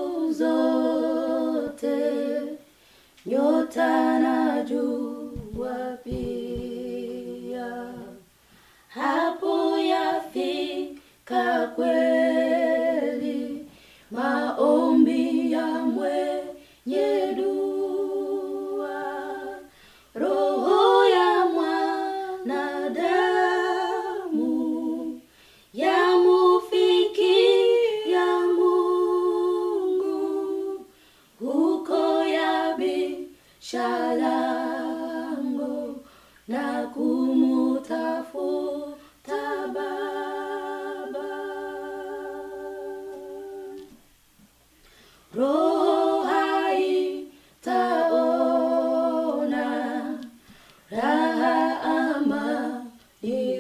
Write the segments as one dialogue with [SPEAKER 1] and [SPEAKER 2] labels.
[SPEAKER 1] siku zote, nyota na jua pia, hapo yafika kweli maombi ya mwenye dua, roho ya mwanadamu yamufikia Mungu huko yabisha lango na kumutafuta Baba. Roho haitaona raha amani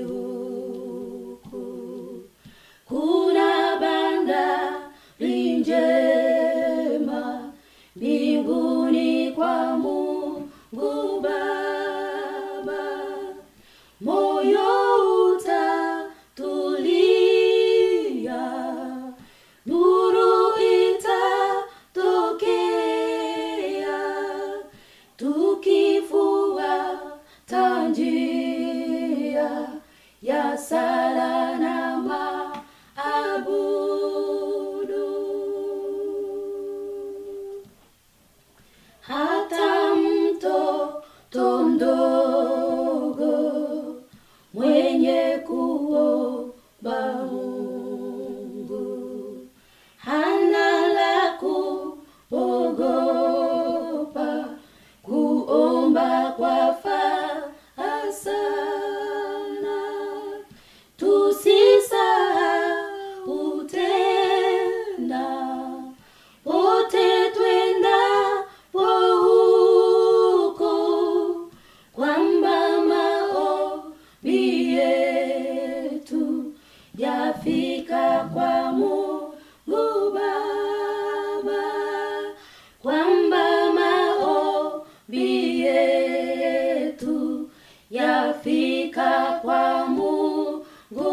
[SPEAKER 1] huku kuna bandari njema mbinguni kwa Mungu Baba, moyo utatulia, nuru itatokea, tukifuata njia ya sala na maabudu hata mtoto mdogo mwenye kuomba Mungu hana la kuogopa, kuomba kwa faa sana, tusisahau tena pote twendapo huko, kwamba maombi yetu yafika kwa Mungu Baba, kwamba maombi yetu yafika kwa Mungu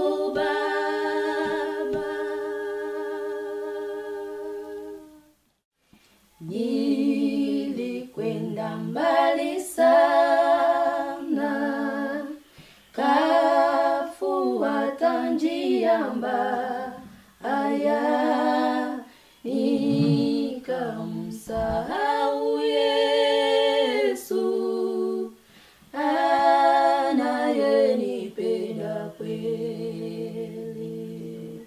[SPEAKER 1] Baba. Nilikwenda mbali sana, kafuata njia mbaya, nikamsahau Yesu anayenipenda kweli.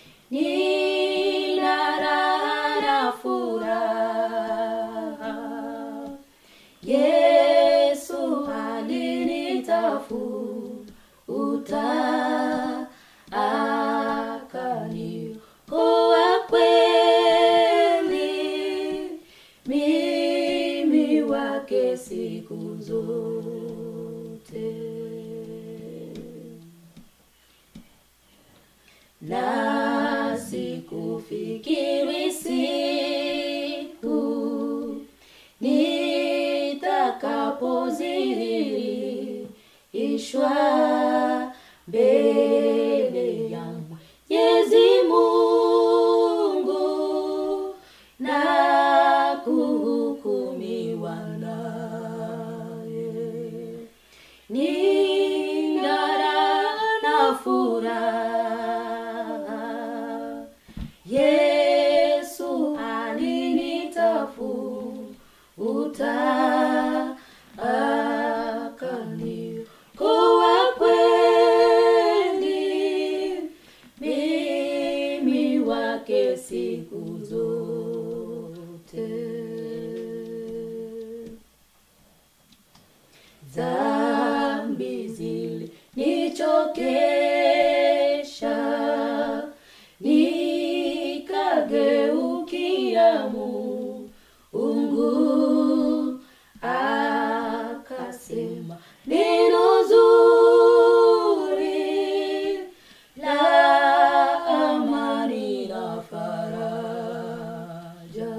[SPEAKER 1] Nina raha na furaha, Yesu alinitafuta akaniokoa kweli, mimi wake siku zote na sikufikiri siku nitakapozihirishwa mbele ya Mwenyezi Mungu na kuhukumiwa naye ning'ara na furaha. Yesu alinitafuta akaniokoa kweli, mimi wake siku zote. dhambi zilinichokesha, nikageukia Mungu, akasema neno zuri la amani na faraja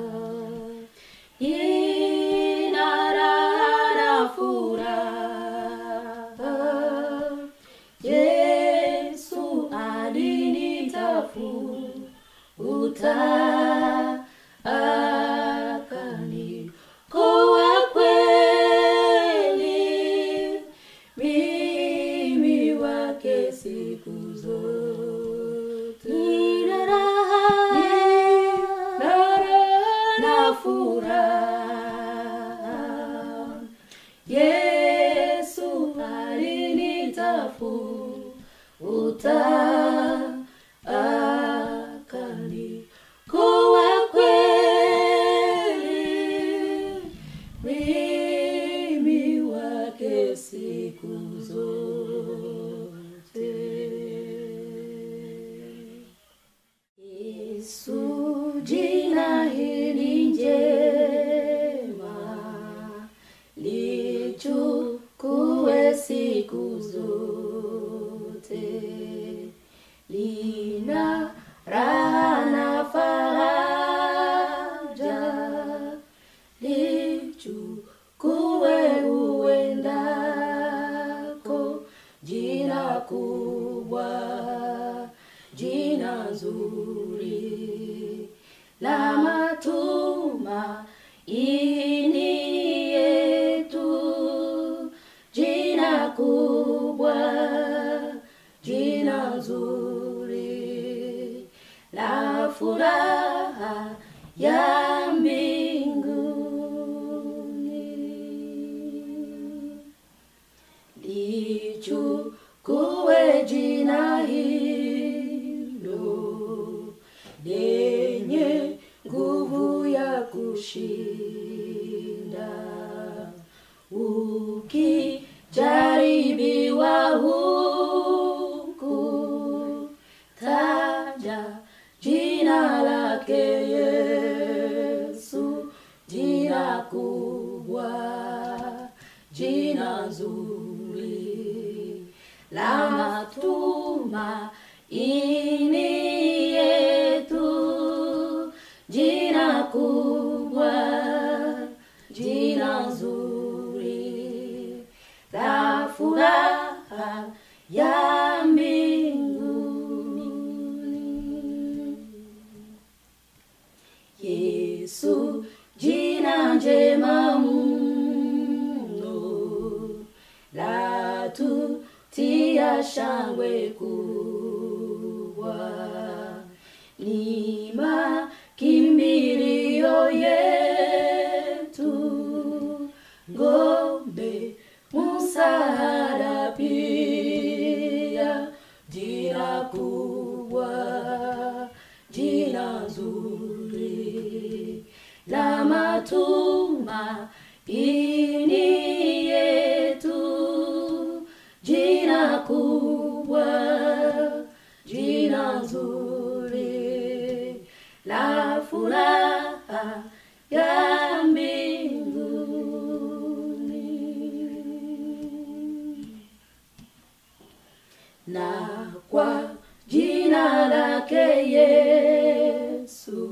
[SPEAKER 1] ina raha na furaha. Yesu alinitafuta jina hili njema lichukue siku zote, lina raha na faraja, lichukue uendako, jina kubwa, jina nzuri la matumaini yetu, jina kubwa, jina nzuri la furaha ya mbinguni lichukue jina hilo lenye nguvu ya kushinda ukijaribiwa huku taja jina lake Yesu jina kubwa jina nzuri la matumaini yetu, jina kubwa, jina nzuri la furaha ya mbinguni. Yesu jina njema mno la tutia shangwe kubwa, ni makimbilio yetu, ngombe msaada pia, jina kubwa, jina nzuri la matumaini yetu, jina kubwa, jina nzuri la furaha ya mbinguni na kwa jina lake Yesu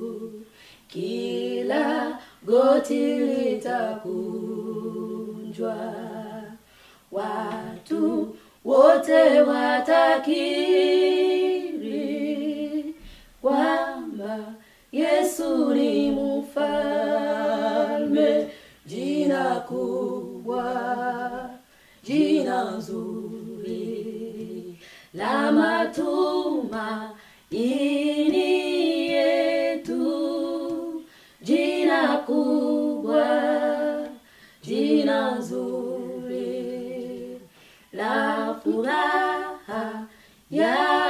[SPEAKER 1] kila goti litakunjwa, watu wote watakiri kwamba Yesu ni mfalme, jina kubwa, jina nzuri la matumaini yetu, jina kubwa, jina nzuri la furaha ya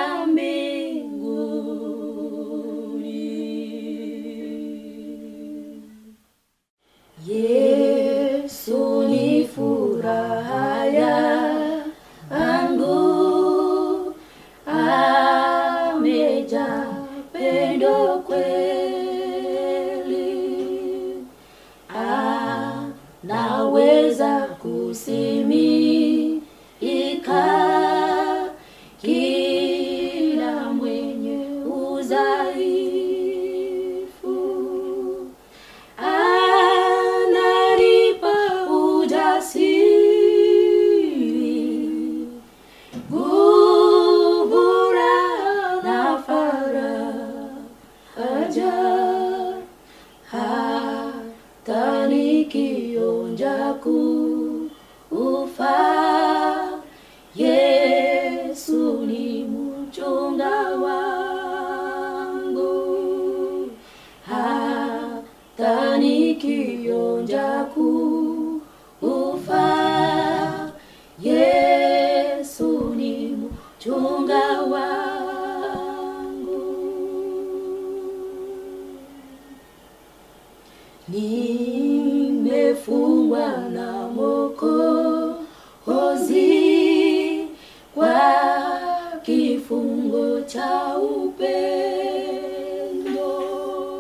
[SPEAKER 1] mbinguni. Yesu ni furaha yangu, amejaa pendo kweli, anaweza kusimika kila mwenye udhaifu ananipa ujasiri, nguvu na faraja, hata nikionja kufa, Yesu ni mchunga wangu hata nikionja kufa, Yesu ni mchunga wangu. Nimefungwa na Mwokozi kwa kifungo cha upendo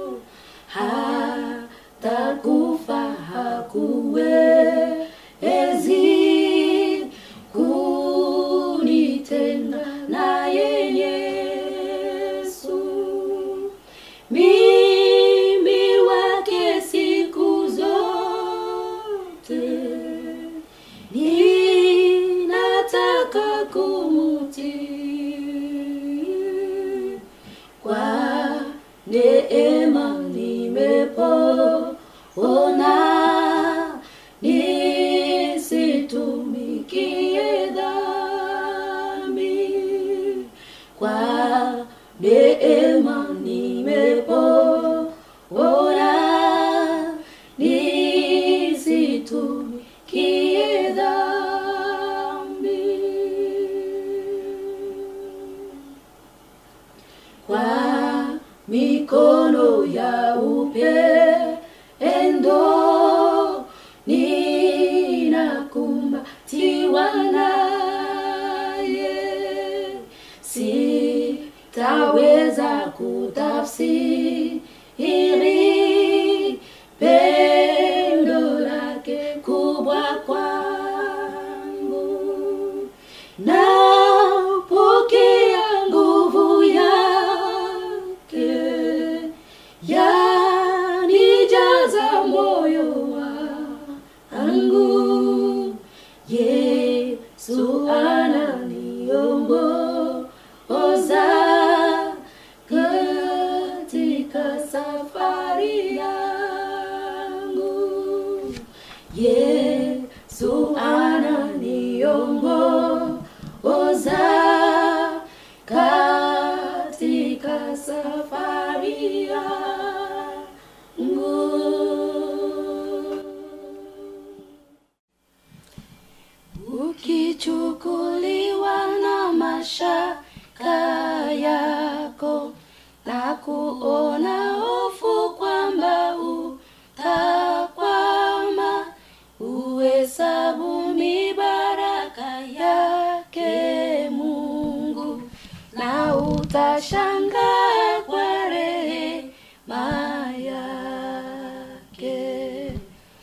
[SPEAKER 1] mimi wake siku zote ninataka kumutii kwa neema nimepona nisitumikie dhambi kwa neema nimepona nisitumikie dhambi kwa mikono ya upendo ninakumbatiwa naye sitaweza kutafsiri pendo lake kubwa kwangu napokea nguvu yake yanijaza moyo wangu yesu ananiongoza katika safari yangu yesu ananiongoza katika safari yangu ukichukuliwa na mashaka yako na kuona hofu kwamba utakwama uhesabu mibaraka yake mungu na utashangaa kwa rehema yake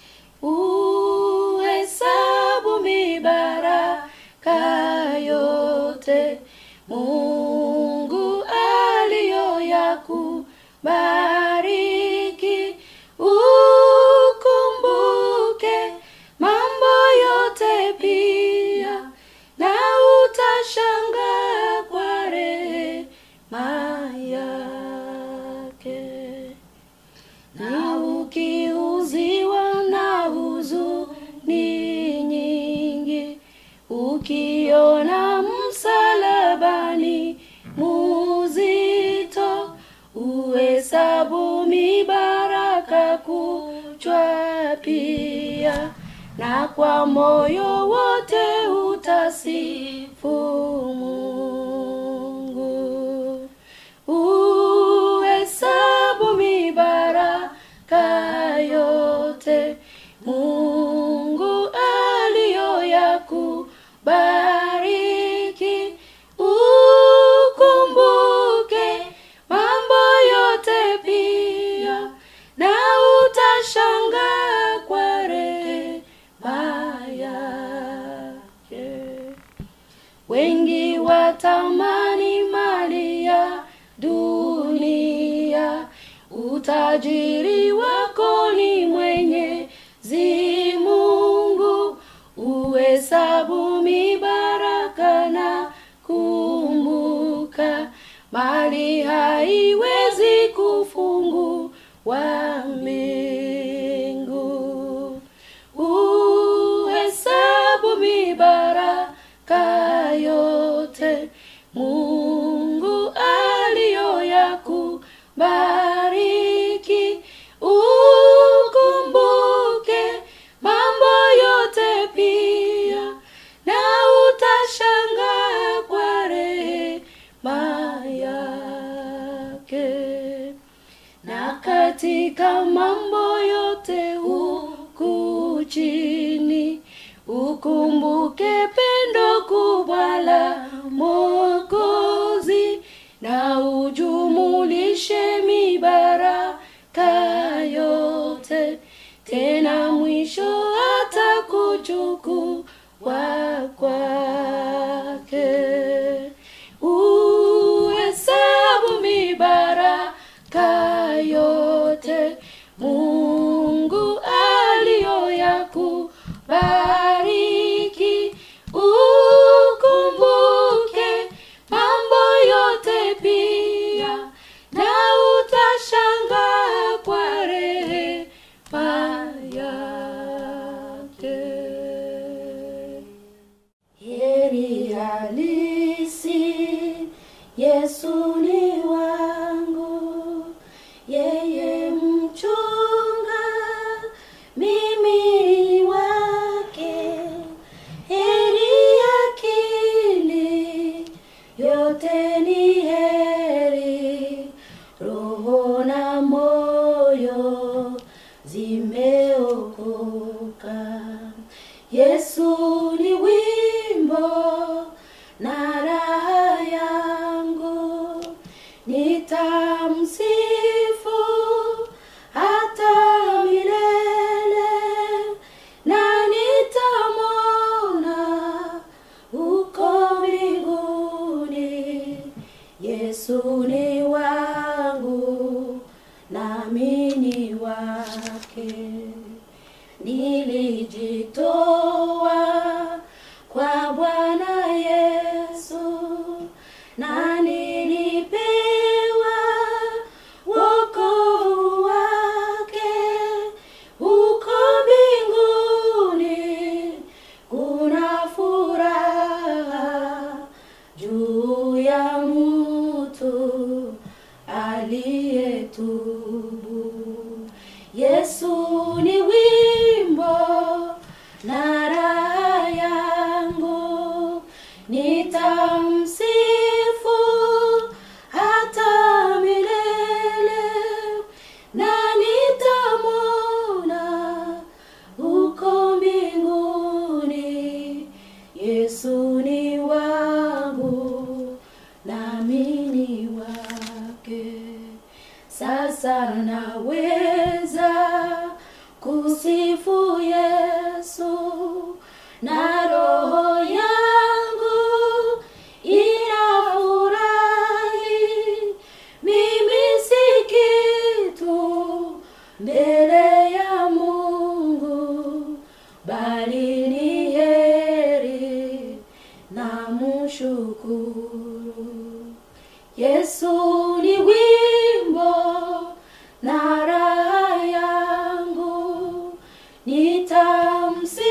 [SPEAKER 1] uhesabu mibaraka yote mungu aliyoyakubariki ukumbuke mambo yote pia na utashangaa kwa rehema yake na ukiuziwa na huzuni nyingi ukiona msalabani muzito uhesabu mibaraka kuchwa pia na kwa moyo wote utasifu mungu uhesabu mibaraka yote mungu aliyoyakubariki ukumbuke mambo yote pia na utashangaa kwa rehema yake wengi watamani mali ya dunia utajiri wako ni mwenyezi mungu uhesabu mibaraka na kumbuka mali haiwezi kufungua mbingu uhesabu mibaraka yote mungu aliyoyakubariki ukumbuke mambo yote pia na utashangaa kwa rehema yake na katika mambo yote huku chini ukumbuke pendo kubwa la mokozi na ujumulishe mibaraka yote tena mwisho hata kuchukua kwake uhesabu mibaraka bariki ukumbuke mambo yote pia na utashangaa kwa rehema yake heri halisi yesu ni wangu yeye mchunga mimi ni wake heri akili yote ni heri roho na moyo zimeokoka yesu ni wimbo na raha yangu nitamsifu hata milele na nitamona uko mbinguni yesu ni wangu nami ni wake nilijitoa kwa bwana yesu na nilipewa wokovu wake uko mbinguni kuna furaha juu ya mtu aliyetubu yesu ni wimbo na raha yangu nitamsifu hata milele na nitamona uko mbinguni yesu ni wangu nami ni wake sasa naweza kusifu yesu na roho yangu inafurahi mimi si kitu mbele ya mungu bali ni heri na mshukuru yesu ni wimbo na raha yangu nitamsifu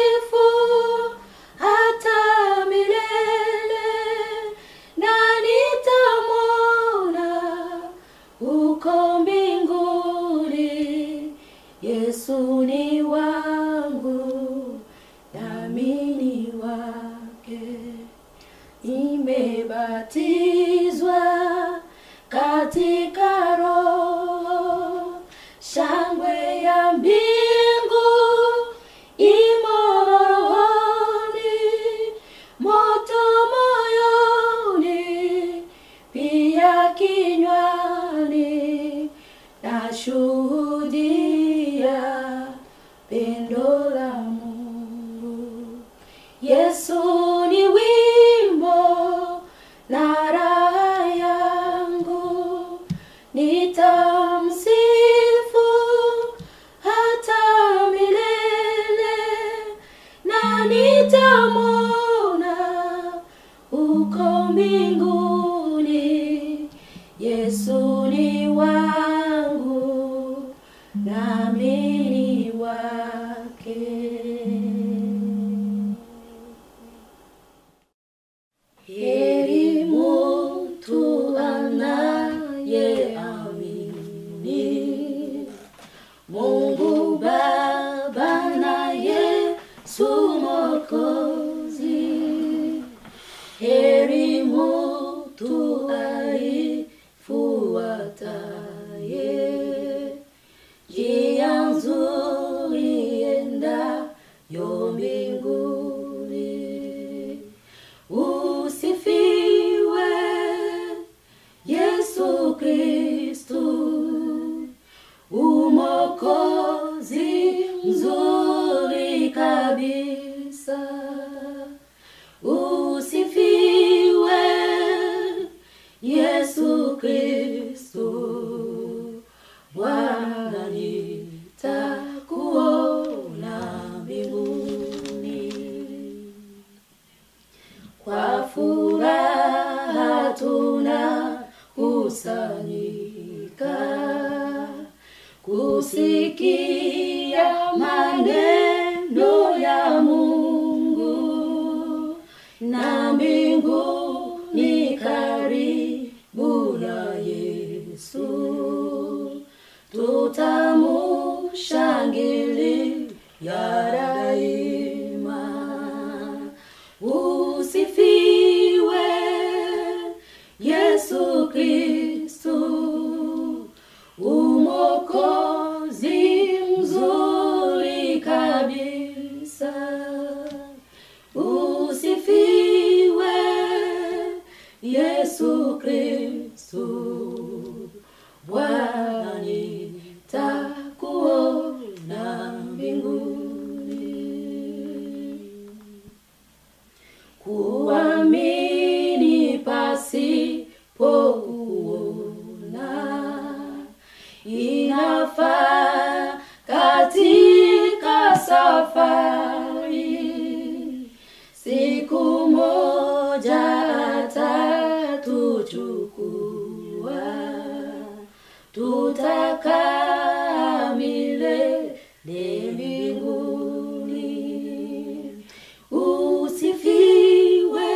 [SPEAKER 1] hata milele na nitamona uko mbinguni yesu ni wangu nami ni wake nimebatizwa katika roho shangwe ya mbingu imo rohoni moto moyoni pia kinywani nashuhudia pendo la mungu yesu ni wimbo na raha yangu nitamsifu hata milele na nitamona uko mbinguni yesu ni wangu nami ni wake heri mtu anayeamini mungu baba na yesu mokozi heri mtu aifuataye njia nzuri endayo mbinguni usifiwe yesu kristu umokozi mzuri kabisa usifiwe yesu kristu kusikia maneno ya Mungu na mbingu ni karibu na Yesu, tutamushangilia daima. Usifiwe Yesu Kristu, umokozi mzuri kabisa. Usifiwe Yesu Kristu, Bwana nitakuona mbinguni. Kuamini pasipo kuona inafaa katika safari, siku moja atatuchukua, tutakaa milele mbinguni. Usifiwe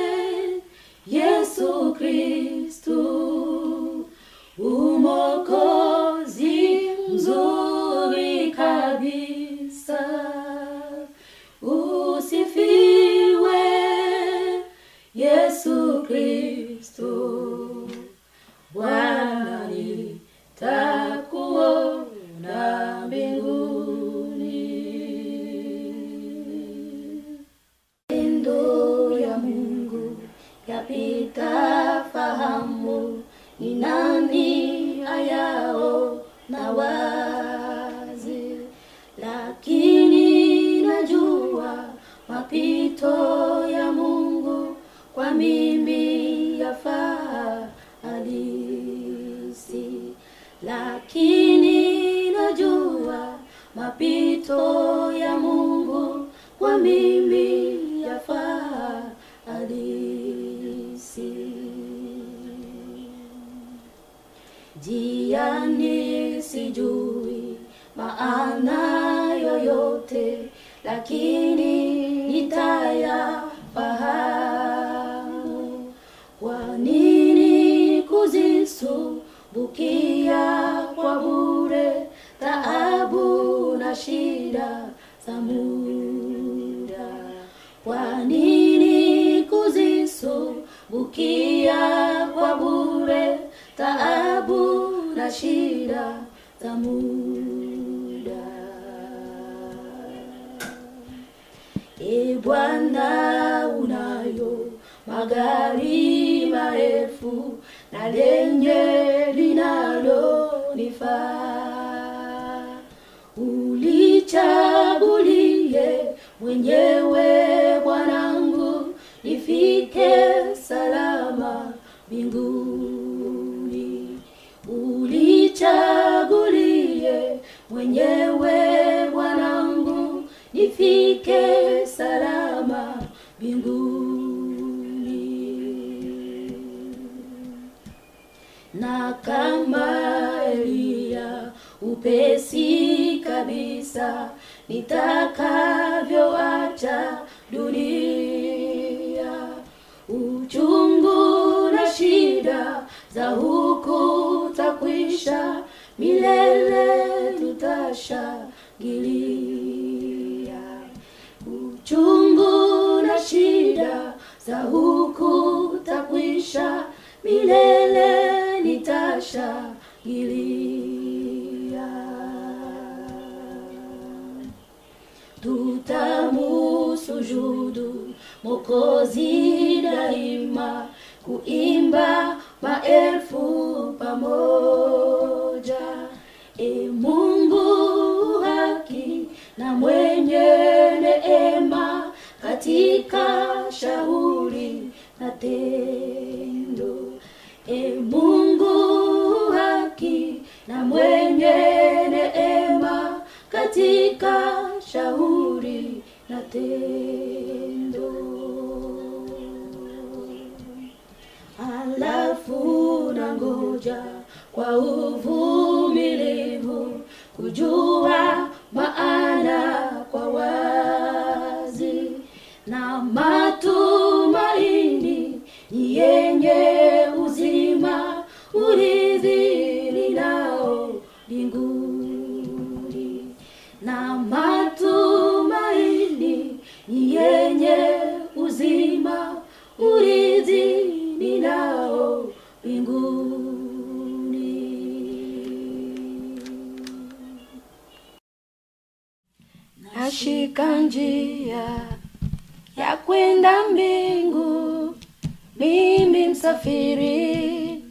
[SPEAKER 1] Yesu Kristu, umokozi mzuri kabisa. Usifiwe Yesu Kristu, Bwana nitakuona mbinguni. Matendo ya Mungu yapita fahamu, ni nani ayao na wazi, lakini najua mapito ya Mungu kwa mimi yafaa halisi, lakini najua mapito ya Mungu kwa mimi yafaa halisi. Jiani sijui maana yoyote, lakini nitayafahamu. Kwa nini kuzisumbukia kwa bure taabu na shida za muda? Kwa nini kuzisumbukia kwa bure taabu na shida za muda? E Bwana, unayo magari maelfu na lenye linalonifaa, ulichagulie mwenyewe Bwanangu, nifike salama mbinguni. Ulichagulie mwenyewe Bwanangu, nifike salama mbinguni na kama Eliya upesi kabisa nitakavyoacha dunia, uchungu na shida za huku takwisha, milele tutashangilia. Uchungu na shida za huku takwisha, milele nitashangilia. Tutamusujudu Mokozi daima, kuimba maelfu pamoja. E Mungu haki na mwenye neema, katika shauri na tendo. E Mungu haki na mwenye neema, katika shauri na tendo. Halafu na ngoja kwa uvumilivu kujua maana kwa wazi na matumaini ni yenye uzima urithi ninao mbinguni na matumaini ni yenye uzima urithi ninao mbinguni nashika njia ya kwenda mbingu mimi msafiri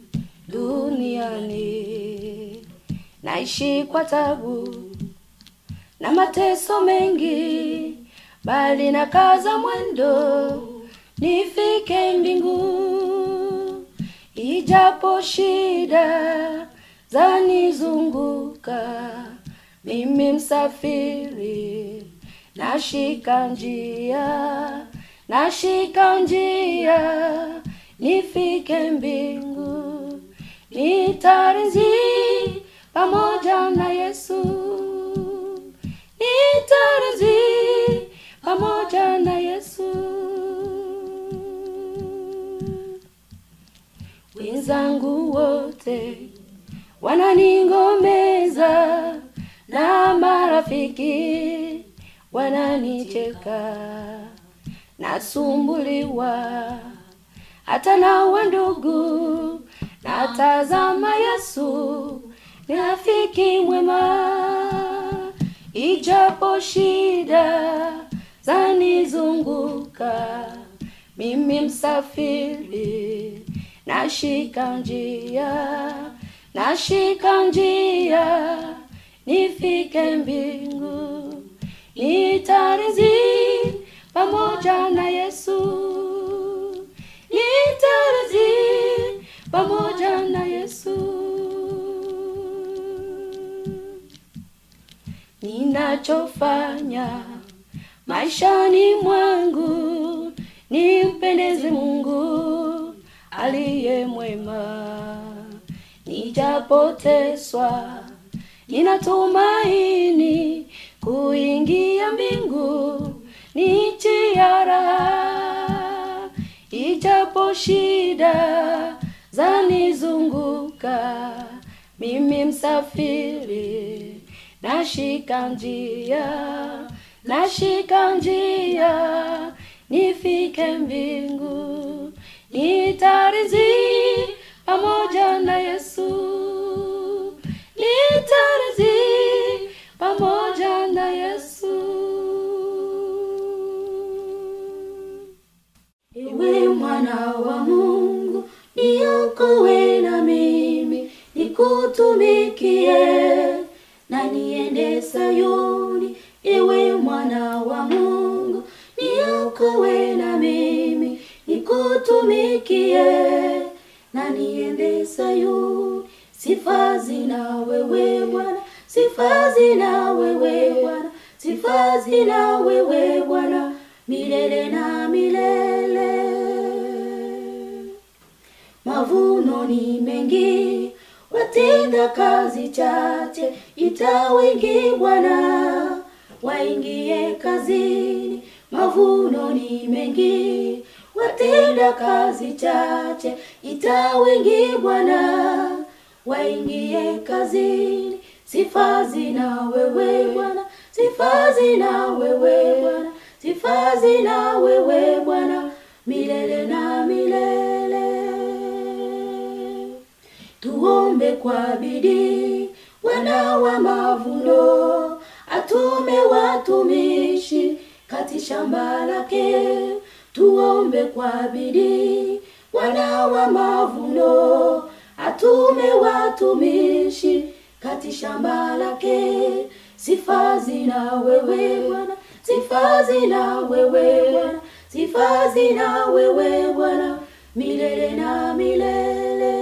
[SPEAKER 1] duniani naishi kwa tabu na mateso mengi bali na kaza mwendo nifike mbingu ijapo shida zanizunguka mimi msafiri nashika njia nashika njia nifike mbingu nitarizi pamoja na yesu nitarizi pamoja na yesu wenzangu wote wananingomeza na marafiki wananicheka nasumbuliwa hata na wandugu natazama yesu ni rafiki mwema ijapo shida zanizunguka mimi msafiri nashika njia nashika njia nifike mbingu nitarizi pamoja na yesu nitarizi pamoja na yesu ninachofanya maishani mwangu nimpendeze mungu aliye mwema nijapoteswa ninatumaini kuingia mbingu ni chiara ijapo shida zanizunguka mimi msafiri nashika njia nashika njia nifike mbingu nitarizi pamoja na yesu nitarizi pamoja na yesu ewe mwana wa mungu niokowe na mimi nikutumikie na niende sayuni ewe mwana wa mungu niokowe na mimi nikutumikie na niende sayuni sifa zina wewe bwana sifa zina wewe bwana sifa zina wewe bwana milele na milele mavuno ni mengi watenda kazi chache ita wengi bwana waingie kazini mavuno ni mengi watenda kazi chache ita wengi bwana waingie kazini sifa zina wewe bwana sifa zina wewe bwana sifa zina wewe bwana milele na milele tuombe kwa bidii wana wa mavuno atume watumishi kati shamba lake tuombe kwa bidii wana wa mavuno atume watumishi kati shamba lake sifa zina wewe bwana sifa zina wewe bwana sifa zina wewe bwana milele na milele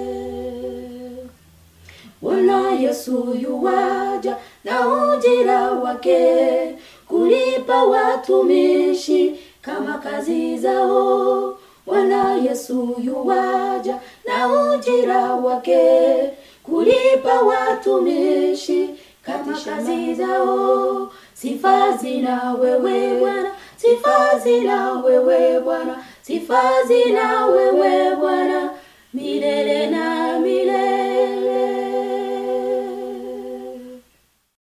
[SPEAKER 1] bwana yesu yuwaja na ujira wake kulipa watumishi kama kazi zao bwana yesu yuwaja na ujira wake kulipa watumishi kama kazi zao. Sifa zina wewe Bwana, sifa zina wewe Bwana, sifa zina wewe Bwana milele na